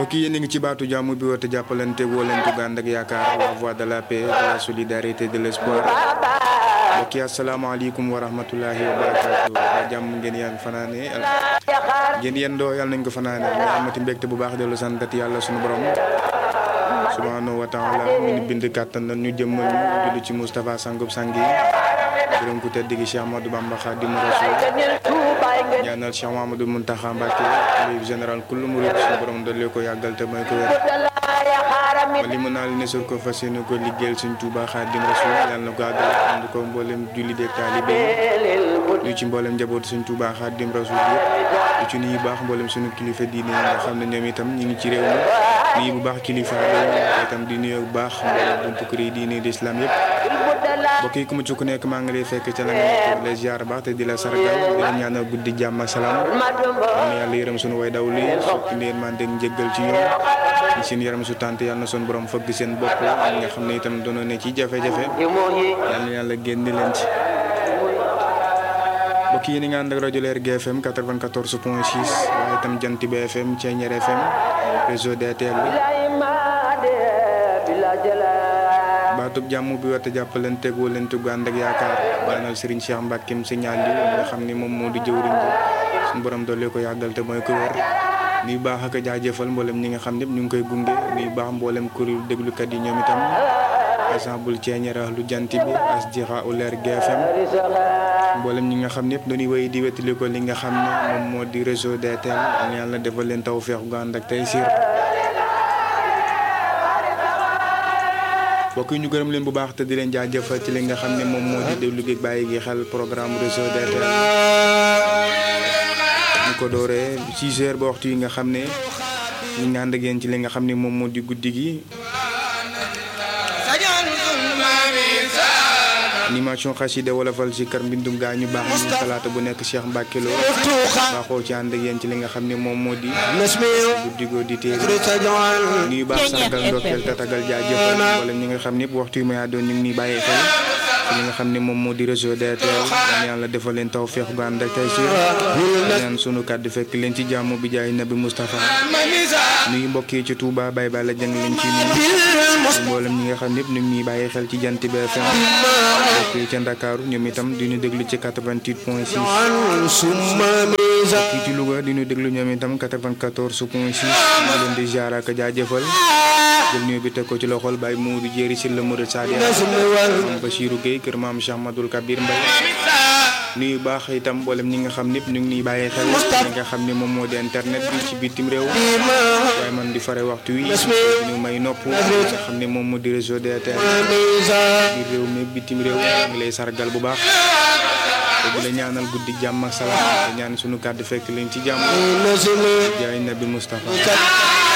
mbokk yi yéen a ngi ci baatu jàmm bi woote jàppalante wóolante gu ànd ak yaakaar la voix de la paix de la solidarité de l'espoir mbokk yi asalaamaaleykum wa rahmatulahi wa barakaatu waa jàmm ngeen yaan fanaane ngeen yendoo yàlla nañ ko fanaane ñu amati mbégte bu baax dellu santat yàlla sunu borom subhanahu wa taala mi ni bind kàttan na ñu jëmmal ñu julli ci Moustapha sangub sangi gërëm ku tedd gi Cheikh Amadou Bamba Khadimu Rasul ñaanal Cheikh Mamadou Muntaxa Mbàkke xalifa général kullu murid suñu borom dolli ko yàggal te may ko wér ba li mu naal ne sur ko fas yéene ko liggéeyal suñ Tuuba Xaadim Rasul yàlla na ko àggal ànd ko mboolem julli deeg taalibe yi ñu ci mboolem njaboot suñ Tuuba Xaadim Rasul yëpp ñu ci nuyu baax mboolem suñu kilifa diine yi nga xam ne ñoom itam ñu ngi ci réew mi nuyu bu baax kilifa yi itam di nuyu bu baax mboolem buntu kër yi diine di islam yëpp mbokk yi ku mu ci ku nekk maa ngi lay fekk ca la nga nekk la ziar baax te di la sargal di la ñaanal guddi jàmm ak salaam am yàlla yërëm suñu way daw li soppi ndeen man dégg njëggal ci ñoom ñi seen yaram su tànt yàlla na suñu borom fëgg seen bopp ñi nga xam ne itam doonoo ne ci jafe-jafe yàlla na yàlla génn leen ci mbokk yi ni nga ànd ak rajo Leer GFM 94 point 6 waaye itam Jant bi FM Thiéniere FM réseau DTL bi baatub jàmm bi wata jàppalante wóolante gu ànd ak yaakaar daanal Serigne Cheikh Mbackeem signal li nga xam ne moom moo di jëwriñ bi suñu borom doole ko yàggal te mooy ko wér nuy baax ak a jaajëfal mboolem ñi nga xam ñëpp ñu ngi koy gunge nuy baax mboolem kuréel déglukat yi ñoom itam exemple Thiéniere lu jant bi asdiqa u Leer GFM mboolem ñi nga xam ñëpp dañuy wéy di wettali ko li nga xam ne moom moo di réseau DTL ak yàlla defal leen taw feex gu ànd ak tey siir mbokk yi ñu gërëm leen bu baax te di leen jaajëfal ci li nga xam ne moom moo di déglu gi bàyyi gi xel programme réseau DTL ñu ko dooree 6 heures ba waxtu yi nga xam ne ñu ngi ànd ak yéen ci li nga xam ne moom moo di guddi gi animation xasida wolofal si kër mbindum gaa ñu baax ñu talaata bu nekk Cheikh Mbacke Lo baaxoo ci ànd ak yéen ci li nga xam ne moom moo di guddi goo di téere nuyu baax sargal ndokkeel tatagal jaajëfal wala ñi nga xam ne waxtu yu may doon ñu ngi nii bàyyi xel ci li nga xam ne moom moo di réseau DTL ñaan yàlla defal leen taw feex gu ànd ak tey si ñaan sunu kàddu fekk leen ci jàmm bi jaay nabi Moustapha nuyu mbokk yi ci Touba bay bay la jëng leen ci nuyu mboolem ñi nga xam ne ñu ngi nii bàyyi xel ci jant bi FM mbokk yi ca Ndakaaru ñoom itam di ñu déglu ci 88 point 6 mbokk yi ci Louga di ñu déglu ñoom itam 94 point 6 ñu leen di ziar ak jaajëfal jël nuyu bi teg ko ci loxol Baye Moudou Jéeri si la Mouride Sadia am Bachirou Gueye kër maam Cheikh Madoul Kabir Mbaye nuyu baax itam mboolem ñi nga xam ñëpp ñu ngi nii bàyyi xel ñi nga xam ne moom moo di internet bi ci bitim réew waaye man di fare waxtu wi ñu may nopp nga xam ne moom moo di réseau DTL biir réew mi bitim réew ngi lay sargal bu baax te di la ñaanal guddi jàmm ak salaam te ñaan suñu kàddu fekk leen ci jàmm jaay nabi Moustapha